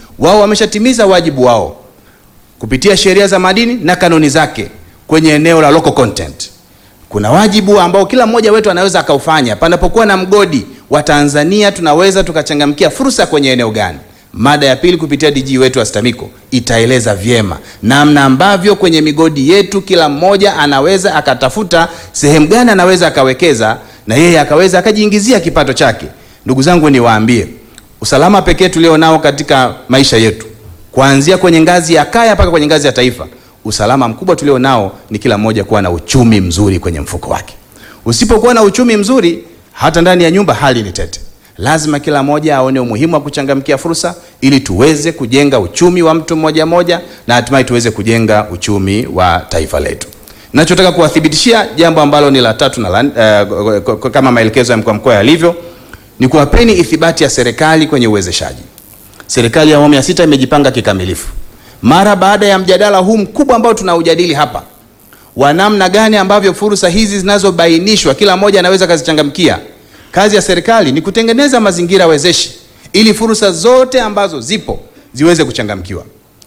wao wameshatimiza wajibu wao kupitia sheria za madini na kanuni zake kwenye eneo la local content. Kuna wajibu ambao kila mmoja wetu anaweza akaufanya. Panapokuwa na mgodi wa Tanzania, tunaweza tukachangamkia fursa kwenye eneo gani? Mada ya pili kupitia DG wetu wa STAMICO itaeleza vyema namna ambavyo kwenye migodi yetu kila mmoja anaweza akatafuta sehemu gani anaweza akawekeza na yeye akaweza akajiingizia kipato chake. Ndugu zangu, niwaambie usalama pekee tulio nao katika maisha yetu kuanzia kwenye ngazi ya kaya mpaka kwenye ngazi ya taifa, usalama mkubwa tulio nao ni kila mmoja kuwa na uchumi mzuri kwenye mfuko wake. Usipokuwa na uchumi mzuri, hata ndani ya nyumba hali ni tete. Lazima kila mmoja aone umuhimu wa kuchangamkia fursa ili tuweze kujenga uchumi wa mtu mmoja mmoja na hatimaye tuweze kujenga uchumi wa taifa letu. Ninachotaka kuwathibitishia jambo ambalo ni la tatu na la, uh, kama maelekezo ya mkuu wa mkoa yalivyo ni kuwapeni ithibati ya serikali kwenye uwezeshaji. Serikali ya awamu ya sita imejipanga kikamilifu mara baada ya mjadala huu mkubwa ambao tunaujadili hapa wa namna gani ambavyo fursa hizi zinazobainishwa kila mmoja anaweza kazichangamkia. Kazi ya serikali ni kutengeneza mazingira wezeshi ili fursa zote ambazo zipo ziweze kuchangamkiwa.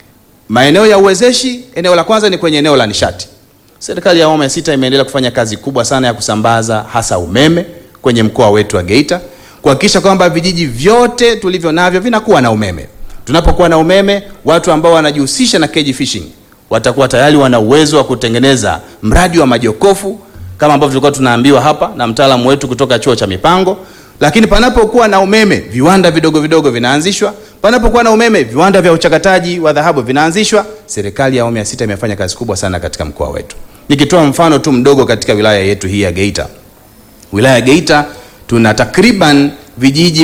Maeneo ya uwezeshi, eneo la kwanza ni kwenye eneo la nishati. Serikali ya awamu ya sita imeendelea kufanya kazi kubwa sana ya kusambaza hasa umeme kwenye mkoa wetu wa Geita kuhakikisha kwamba vijiji vyote tulivyo navyo vinakuwa na umeme. Tunapokuwa na umeme, watu ambao wanajihusisha na cage fishing watakuwa tayari wana uwezo wa kutengeneza mradi wa majokofu kama ambavyo tulikuwa tunaambiwa hapa na mtaalamu wetu kutoka chuo cha mipango. Lakini panapokuwa na umeme, viwanda vidogo vidogo vinaanzishwa. Panapokuwa na umeme, viwanda vya uchakataji wa dhahabu vinaanzishwa. Serikali ya awamu ya sita imefanya kazi kubwa sana katika mkoa wetu. Nikitoa mfano tu mdogo katika wilaya yetu hii ya Geita, wilaya ya Geita tuna takriban vijiji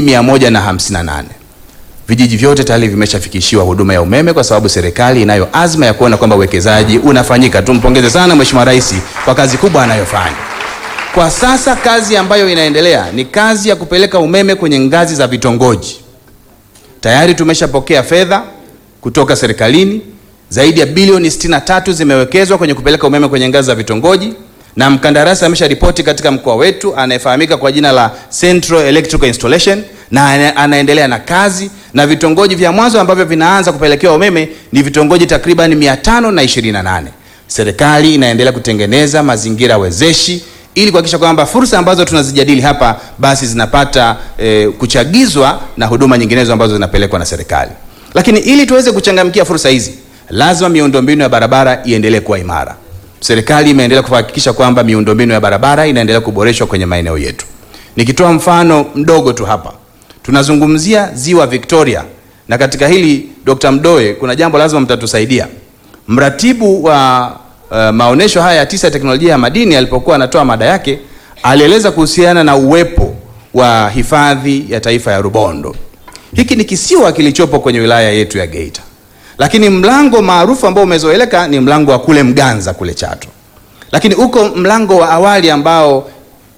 158 vijiji vyote tayari vimeshafikishiwa huduma ya umeme kwa sababu serikali inayo azma ya kuona kwamba uwekezaji unafanyika. Tumpongeze sana Mheshimiwa Rais kwa kazi kubwa anayofanya. Kwa sasa kazi ambayo inaendelea ni kazi ya kupeleka umeme kwenye ngazi za vitongoji. Tayari tumeshapokea fedha kutoka serikalini, zaidi ya bilioni 63 zimewekezwa kwenye kupeleka umeme kwenye ngazi za vitongoji na mkandarasi amesha ripoti katika mkoa wetu anayefahamika kwa jina la Central Electrical Installation na anaendelea na kazi na vitongoji vya mwanzo ambavyo vinaanza kupelekewa umeme ni vitongoji takriban 528. Serikali inaendelea kutengeneza mazingira wezeshi ili kuhakikisha kwamba fursa ambazo tunazijadili hapa basi zinapata eh, kuchagizwa na huduma nyinginezo ambazo zinapelekwa na serikali. Lakini ili tuweze kuchangamkia fursa hizi, lazima miundombinu ya barabara iendelee kuwa imara. Serikali imeendelea kuhakikisha kwamba miundombinu ya barabara inaendelea kuboreshwa kwenye maeneo yetu. Nikitoa mfano mdogo tu hapa, tunazungumzia ziwa Victoria, na katika hili Dr. Mdoe, kuna jambo lazima mtatusaidia. Mratibu wa uh, maonesho haya ya tisa ya teknolojia ya madini alipokuwa anatoa mada yake, alieleza kuhusiana na uwepo wa hifadhi ya taifa ya Rubondo. Hiki ni kisiwa kilichopo kwenye wilaya yetu ya Geita lakini mlango maarufu ambao umezoeleka ni mlango wa kule Mganza kule Chato, lakini uko mlango wa awali ambao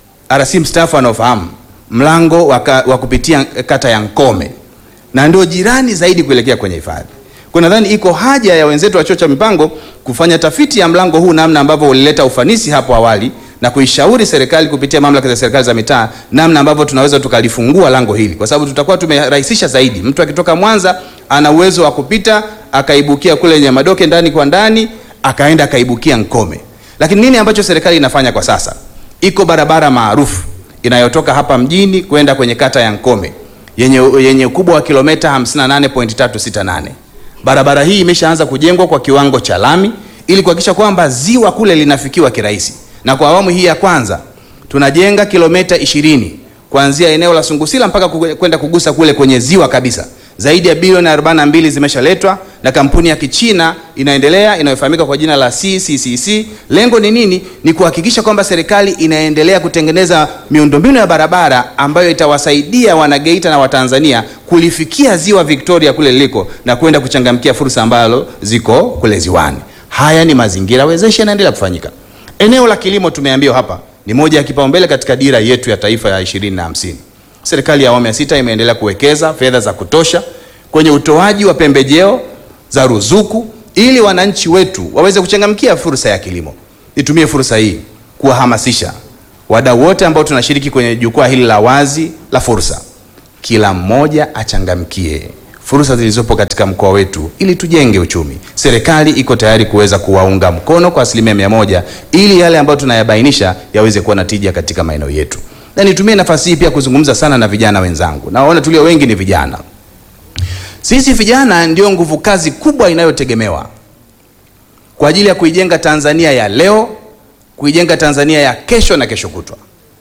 RC mstaafu anaofahamu, mlango wa kupitia kata ya Nkome, na ndio jirani zaidi kuelekea kwenye hifadhi. Kwa nadhani iko haja ya wenzetu wa chuo cha mipango kufanya tafiti ya mlango huu, namna ambavyo ulileta ufanisi hapo awali na kuishauri serikali kupitia mamlaka za serikali za mitaa namna ambavyo tunaweza tukalifungua lango hili, kwa sababu tutakuwa tumerahisisha zaidi. Mtu akitoka Mwanza ana uwezo wa kupita akaibukia kule Nyamadoke ndani kwa ndani akaenda akaibukia Nkome. Lakini nini ambacho serikali inafanya kwa sasa? Iko barabara maarufu inayotoka hapa mjini kwenda kwenye kata ya Nkome yenye yenye ukubwa wa kilomita 58.368. Barabara hii imeshaanza kujengwa kwa kiwango cha lami ili kuhakikisha kwamba ziwa kule linafikiwa kirahisi. Na kwa awamu hii ya kwanza tunajenga kilomita 20 kuanzia eneo la Sungusila mpaka kwenda kugusa kule kwenye ziwa kabisa. Zaidi ya bilioni 42 zimeshaletwa na kampuni ya Kichina inaendelea inayofahamika kwa jina la CCCC. Lengo ni nini? Ni kuhakikisha kwamba serikali inaendelea kutengeneza miundombinu ya barabara ambayo itawasaidia wanageita na Watanzania kulifikia ziwa Victoria kule liliko na kwenda kuchangamkia fursa ambalo ziko kule ziwani. Haya ni mazingira wezeshi yanaendelea kufanyika. Eneo la kilimo tumeambiwa hapa ni moja ya kipaumbele katika dira yetu ya taifa ya 2050. Serikali ya awamu ya sita imeendelea kuwekeza fedha za kutosha kwenye utoaji wa pembejeo za ruzuku ili wananchi wetu waweze kuchangamkia fursa ya kilimo. Nitumie fursa hii kuwahamasisha wadau wote ambao tunashiriki kwenye jukwaa hili la wazi la fursa, kila mmoja achangamkie fursa zilizopo katika mkoa wetu ili tujenge uchumi. Serikali iko tayari kuweza kuwaunga mkono kwa asilimia mia moja ili yale ambayo tunayabainisha yaweze kuwa na tija katika maeneo yetu. Na nitumie nafasi hii pia kuzungumza sana na vijana wenzangu, na waona tulio wengi ni vijana. Sisi vijana ndio nguvu kazi kubwa inayotegemewa kwa ajili ya kuijenga Tanzania ya leo, kuijenga Tanzania ya kesho na kesho kutwa.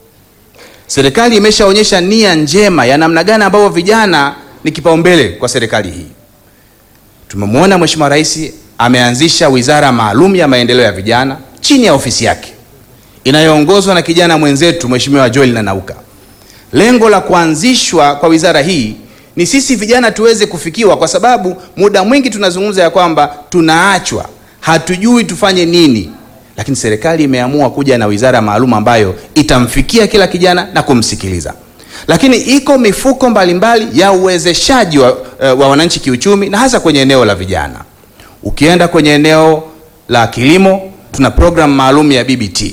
Serikali imeshaonyesha nia njema ya namna gani ambavyo vijana ni kipaumbele kwa serikali hii. Tumemwona Mheshimiwa Rais ameanzisha wizara maalum ya maendeleo ya vijana chini ya ofisi yake inayoongozwa na kijana mwenzetu Mheshimiwa Joel Nanauka. Lengo la kuanzishwa kwa wizara hii ni sisi vijana tuweze kufikiwa, kwa sababu muda mwingi tunazungumza ya kwamba tunaachwa, hatujui tufanye nini, lakini serikali imeamua kuja na wizara maalum ambayo itamfikia kila kijana na kumsikiliza. Lakini iko mifuko mbalimbali mbali ya uwezeshaji wa, wa wananchi kiuchumi na hasa kwenye eneo la vijana. Ukienda kwenye eneo la kilimo tuna programu maalum ya BBT,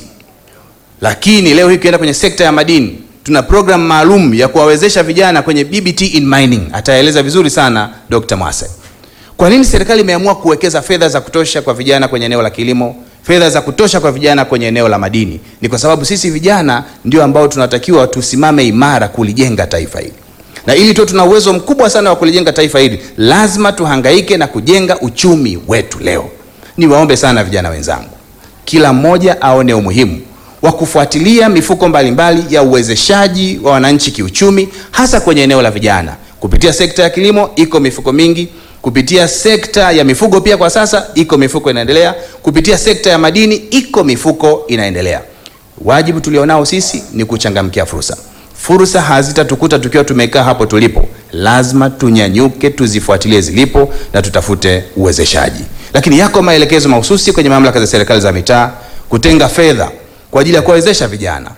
lakini leo hii ukienda kwenye sekta ya madini tuna programu maalum ya kuwawezesha vijana kwenye BBT in mining. Ataeleza vizuri sana Dr. Mwase. Kwa nini serikali imeamua kuwekeza fedha za kutosha kwa vijana kwenye eneo la kilimo, fedha za kutosha kwa vijana kwenye eneo la madini? Ni kwa sababu sisi vijana ndio ambao tunatakiwa tusimame imara kulijenga taifa hili, na ili tu tuna uwezo mkubwa sana wa kulijenga taifa hili, lazima tuhangaike na kujenga uchumi wetu leo. Niwaombe sana vijana wenzangu, kila mmoja aone umuhimu wa kufuatilia mifuko mbalimbali mbali ya uwezeshaji wa wananchi kiuchumi, hasa kwenye eneo la vijana. Kupitia sekta ya kilimo iko mifuko mingi, kupitia sekta ya mifugo pia kwa sasa iko mifuko inaendelea, kupitia sekta ya madini iko mifuko inaendelea. Wajibu tulionao sisi ni kuchangamkia fursa. Fursa hazitatukuta tukiwa tumekaa hapo tulipo, lazima tunyanyuke, tuzifuatilie zilipo na tutafute uwezeshaji. Lakini yako maelekezo mahususi kwenye mamlaka za serikali za mitaa kutenga fedha kwa ajili ya kuwawezesha vijana.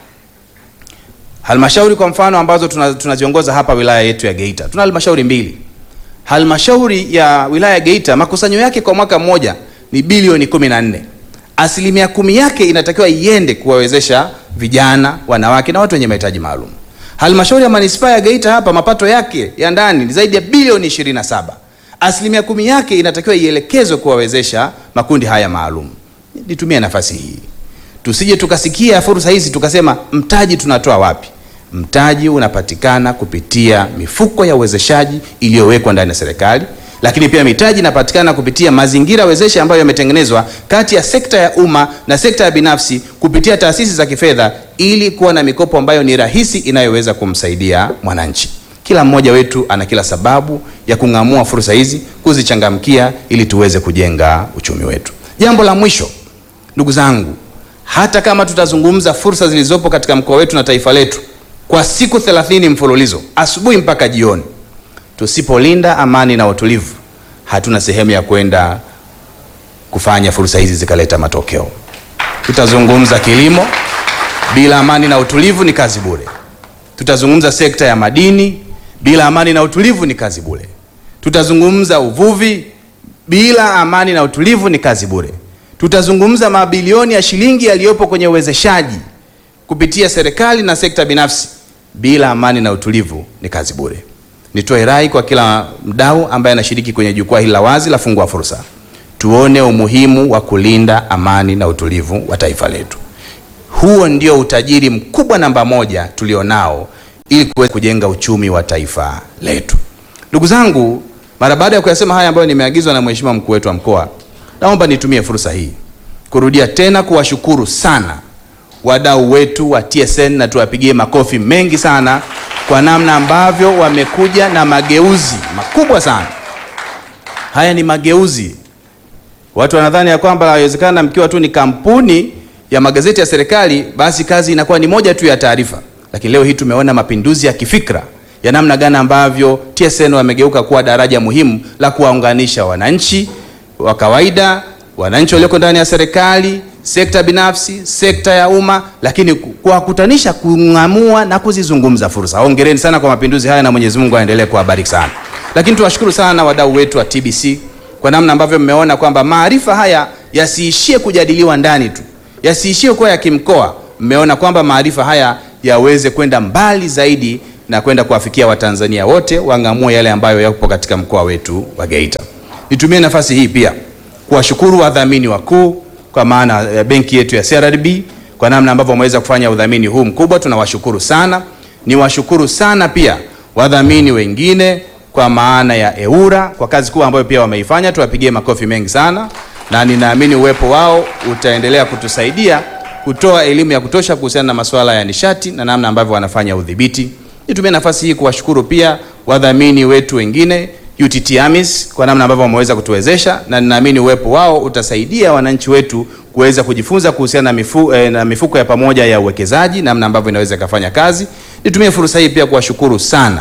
Halmashauri kwa mfano ambazo tunaziongoza tuna hapa wilaya yetu ya Geita, tuna halmashauri mbili. Halmashauri ya wilaya ya Geita makusanyo yake kwa mwaka mmoja ni bilioni kumi na nne. Asilimia kumi yake inatakiwa iende kuwawezesha vijana, wanawake na watu wenye mahitaji maalum. Halmashauri ya manispaa ya Geita hapa mapato yake ya ndani ni zaidi ya bilioni 27. Asilimia kumi yake inatakiwa ielekezwe kuwawezesha makundi haya maalum. Nitumie nafasi hii tusije tukasikia fursa hizi tukasema mtaji tunatoa wapi? Mtaji unapatikana kupitia mifuko ya uwezeshaji iliyowekwa ndani ya serikali, lakini pia mitaji inapatikana kupitia mazingira wezeshi ambayo yametengenezwa kati ya sekta ya umma na sekta ya binafsi kupitia taasisi za kifedha, ili kuwa na mikopo ambayo ni rahisi inayoweza kumsaidia mwananchi. Kila mmoja wetu ana kila sababu ya kung'amua fursa hizi, kuzichangamkia ili tuweze kujenga uchumi wetu. Jambo la mwisho, ndugu zangu, hata kama tutazungumza fursa zilizopo katika mkoa wetu na taifa letu kwa siku 30 mfululizo asubuhi mpaka jioni, tusipolinda amani na utulivu, hatuna sehemu ya kwenda kufanya fursa hizi zikaleta matokeo. Tutazungumza kilimo, bila amani na utulivu ni kazi bure. Tutazungumza sekta ya madini, bila amani na utulivu ni kazi bure. Tutazungumza uvuvi, bila amani na utulivu ni kazi bure. Tutazungumza mabilioni ya shilingi yaliyopo kwenye uwezeshaji kupitia serikali na sekta binafsi, bila amani na utulivu ni kazi bure. Nitoe rai kwa kila mdau ambaye anashiriki kwenye jukwaa hili la wazi la Fungua Fursa, tuone umuhimu wa kulinda amani na utulivu wa taifa letu. Huo ndio utajiri mkubwa namba moja tulionao ili kuweza kujenga uchumi wa taifa letu. Ndugu zangu, mara baada ya kuyasema haya ambayo nimeagizwa na Mheshimiwa mkuu wetu wa mkoa, naomba nitumie fursa hii kurudia tena kuwashukuru sana wadau wetu wa TSN na tuwapigie makofi mengi sana kwa namna ambavyo wamekuja na mageuzi makubwa sana. Haya ni mageuzi. Watu wanadhani ya kwamba haiwezekana mkiwa tu ni kampuni ya magazeti ya serikali basi kazi inakuwa ni moja tu ya taarifa, lakini leo hii tumeona mapinduzi ya kifikra ya namna gani ambavyo TSN wamegeuka kuwa daraja muhimu la kuwaunganisha wananchi wa kawaida, wananchi walioko ndani ya serikali, sekta binafsi, sekta ya umma, lakini kuwakutanisha, kung'amua na kuzizungumza fursa. Hongereni sana kwa mapinduzi haya na Mwenyezi Mungu aendelee kuwabariki sana. Lakini tuwashukuru sana wadau wetu wa TBC kwa namna ambavyo mmeona kwamba maarifa haya yasiishie kujadiliwa ndani tu, yasiishie kuwa ya kimkoa. Mmeona kwamba maarifa haya yaweze kwenda mbali zaidi na kwenda kuwafikia Watanzania wote wang'amue yale ambayo yapo katika mkoa wetu wa Geita. Nitumie nafasi hii pia kuwashukuru wadhamini wakuu kwa maana ya benki yetu ya CRDB kwa namna ambavyo wameweza kufanya udhamini huu mkubwa, tunawashukuru sana. Niwashukuru sana pia wadhamini wengine kwa maana ya EWURA kwa kazi kubwa ambayo pia wameifanya, tuwapigie makofi mengi sana, na ninaamini uwepo wao utaendelea kutusaidia kutoa elimu ya kutosha kuhusiana na masuala ya nishati na namna ambavyo wanafanya udhibiti. Nitumie nafasi hii kuwashukuru pia wadhamini wetu wengine UTT AMIS kwa namna ambavyo wameweza kutuwezesha, na ninaamini uwepo wao utasaidia wananchi wetu kuweza kujifunza kuhusiana na, mifu, eh, na mifuko ya pamoja ya uwekezaji, namna ambavyo inaweza ikafanya kazi. Nitumie fursa hii pia kuwashukuru sana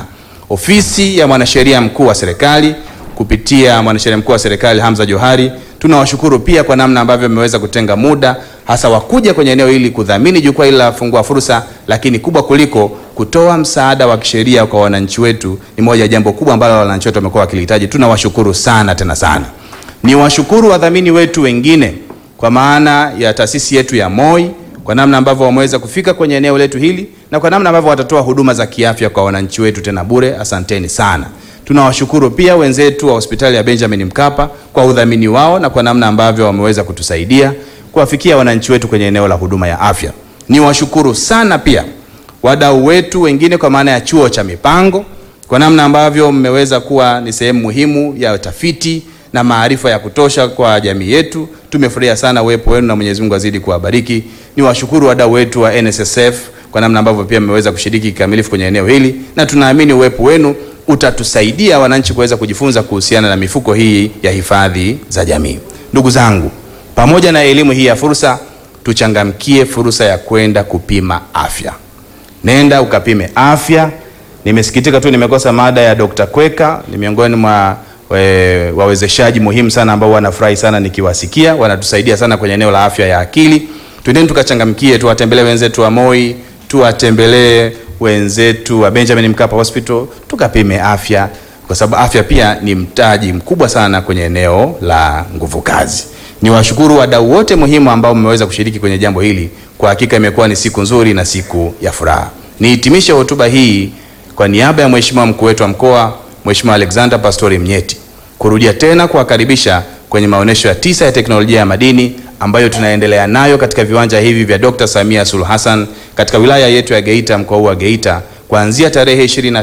ofisi ya mwanasheria mkuu wa serikali kupitia mwanasheria mkuu wa serikali Hamza Johari. Tunawashukuru pia kwa namna ambavyo mmeweza kutenga muda hasa wakuja kwenye eneo hili kudhamini jukwaa hili la Fungua Fursa, lakini kubwa kuliko kutoa msaada wa kisheria kwa wananchi wetu ni moja ya jambo kubwa ambalo wananchi wetu wamekuwa wakilihitaji. Tunawashukuru sana tena sana. Ni washukuru wadhamini wetu wengine kwa maana ya taasisi yetu ya MOI kwa namna ambavyo wameweza kufika kwenye eneo letu hili na kwa namna ambavyo watatoa huduma za kiafya kwa wananchi wetu tena bure. Asanteni sana. Tunawashukuru pia wenzetu wa hospitali ya Benjamin Mkapa kwa udhamini wao na kwa namna ambavyo wameweza kutusaidia kuwafikia wananchi wetu kwenye eneo la huduma ya afya. Niwashukuru sana pia wadau wetu wengine kwa maana ya chuo cha mipango kwa namna ambavyo mmeweza kuwa ni sehemu muhimu ya utafiti na maarifa ya kutosha kwa jamii yetu. Tumefurahia sana uwepo wenu na Mwenyezi Mungu azidi kuwabariki. Niwashukuru wadau wetu wa NSSF kwa namna ambavyo pia mmeweza kushiriki kikamilifu kwenye eneo hili, na tunaamini uwepo wenu utatusaidia wananchi kuweza kujifunza kuhusiana na mifuko hii ya hifadhi za jamii. Ndugu zangu, pamoja na elimu hii ya fursa, tuchangamkie fursa ya kwenda kupima afya. Nenda ukapime afya. Nimesikitika tu nimekosa mada ya Dr. Kweka, ni miongoni mwa we, wawezeshaji muhimu sana ambao wanafurahi sana nikiwasikia, wanatusaidia sana kwenye eneo la afya ya akili. Twendeni tukachangamkie, tuwatembelee wenzetu wa MOI, tuwatembelee wenzetu wa Benjamin Mkapa Hospital, tukapime afya, kwa sababu afya pia ni mtaji mkubwa sana kwenye eneo la nguvu kazi. Niwashukuru wadau wote muhimu ambao mmeweza kushiriki kwenye jambo hili. Kwa hakika imekuwa ni siku nzuri na siku ya furaha. Nihitimishe hotuba hii kwa niaba ya Mheshimiwa mkuu wetu wa mkoa Mheshimiwa Alexander Pastori Mnyeti kurudia tena kuwakaribisha kwenye maonyesho ya tisa ya teknolojia ya madini ambayo tunaendelea nayo katika viwanja hivi vya Dr. Samia Suluhu Hassan katika wilaya yetu ya Geita, mkoa huu wa Geita, kuanzia tarehe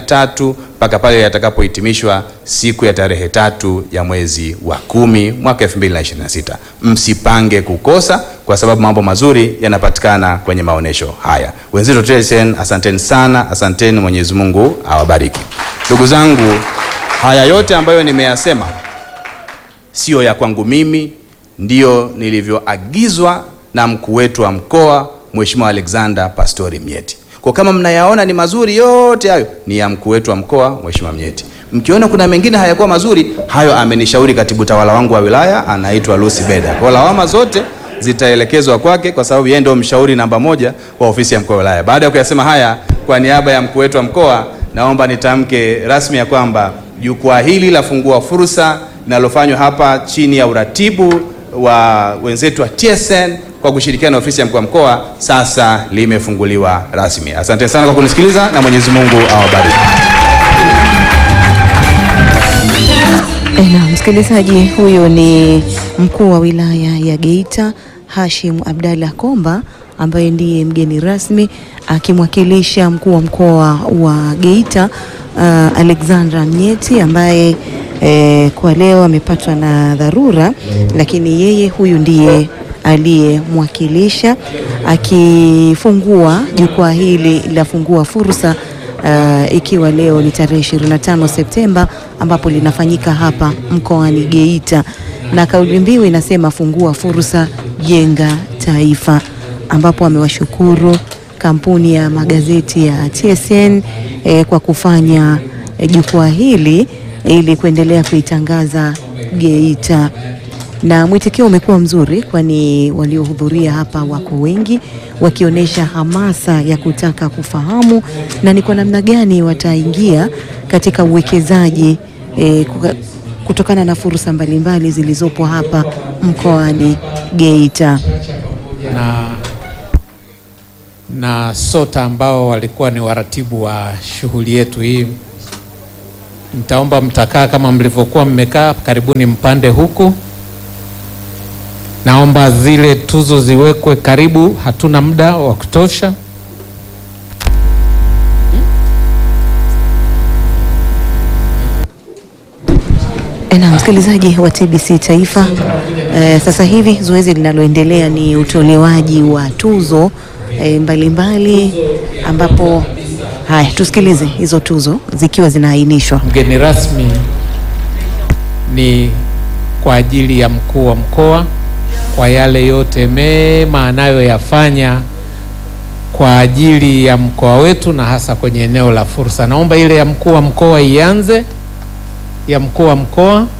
23 mpaka pale yatakapohitimishwa siku ya tarehe tatu ya mwezi wa kumi mwaka 2026. Msipange kukosa kwa sababu mambo mazuri yanapatikana kwenye maonyesho haya. Wenzetu Tresen, asanteni sana, asanteni. Mwenyezi Mungu awabariki. Ndugu zangu, haya yote ambayo nimeyasema sio ya kwangu mimi, ndiyo nilivyoagizwa na mkuu wetu wa mkoa Mheshimiwa Alexander Pastori Mnyeti. Kwa kama mnayaona ni mazuri yote hayo ni ya mkuu wetu wa mkoa Mheshimiwa Mnyeti. Mkiona kuna mengine hayakuwa mazuri, hayo amenishauri katibu tawala wangu wa wilaya anaitwa Lucy Beda. Kwa lawama zote zitaelekezwa kwake kwa sababu yeye ndio mshauri namba moja wa ofisi ya mkuu wa wilaya. Baada ya kuyasema haya, kwa niaba ya mkuu wetu wa mkoa, naomba nitamke rasmi ya kwamba jukwaa hili la Fungua Fursa linalofanywa hapa chini ya uratibu wa wenzetu wa TSN kwa kushirikiana na ofisi ya mkuu wa mkoa sasa limefunguliwa rasmi. Asante sana kwa kunisikiliza na Mwenyezi Mungu awabariki. Na msikilizaji, huyo ni mkuu wa wilaya ya Geita Hashim Abdalla Komba ambaye ndiye mgeni rasmi akimwakilisha mkuu wa mkoa wa Geita uh, Alexandra Mnyeti ambaye eh, kwa leo amepatwa na dharura, lakini yeye huyu ndiye aliyemwakilisha akifungua jukwaa hili la Fungua Fursa uh, ikiwa leo ni tarehe 25 Septemba ambapo linafanyika hapa mkoani Geita, na kauli mbiu inasema fungua fursa, jenga taifa, ambapo amewashukuru kampuni ya magazeti ya TSN eh, kwa kufanya eh, jukwaa hili ili kuendelea kuitangaza Geita na mwitikio umekuwa mzuri, kwani waliohudhuria hapa wako wengi wakionyesha hamasa ya kutaka kufahamu na ni kwa namna gani wataingia katika uwekezaji e, kutokana na fursa mbalimbali zilizopo hapa mkoani Geita. na na SOTA ambao walikuwa ni waratibu wa shughuli yetu hii. Nitaomba mtakaa kama mlivyokuwa mmekaa, karibuni mpande huku. Naomba zile tuzo ziwekwe karibu, hatuna muda wa kutosha. Na msikilizaji wa TBC Taifa, eh, sasa hivi zoezi linaloendelea ni utolewaji wa tuzo eh, mbalimbali ambapo haya, tusikilize hizo tuzo zikiwa zinaainishwa. Mgeni rasmi ni kwa ajili ya mkuu wa mkoa kwa yale yote mema anayoyafanya kwa ajili ya mkoa wetu na hasa kwenye eneo la fursa. Naomba ile ya mkuu wa mkoa ianze, ya mkuu wa mkoa.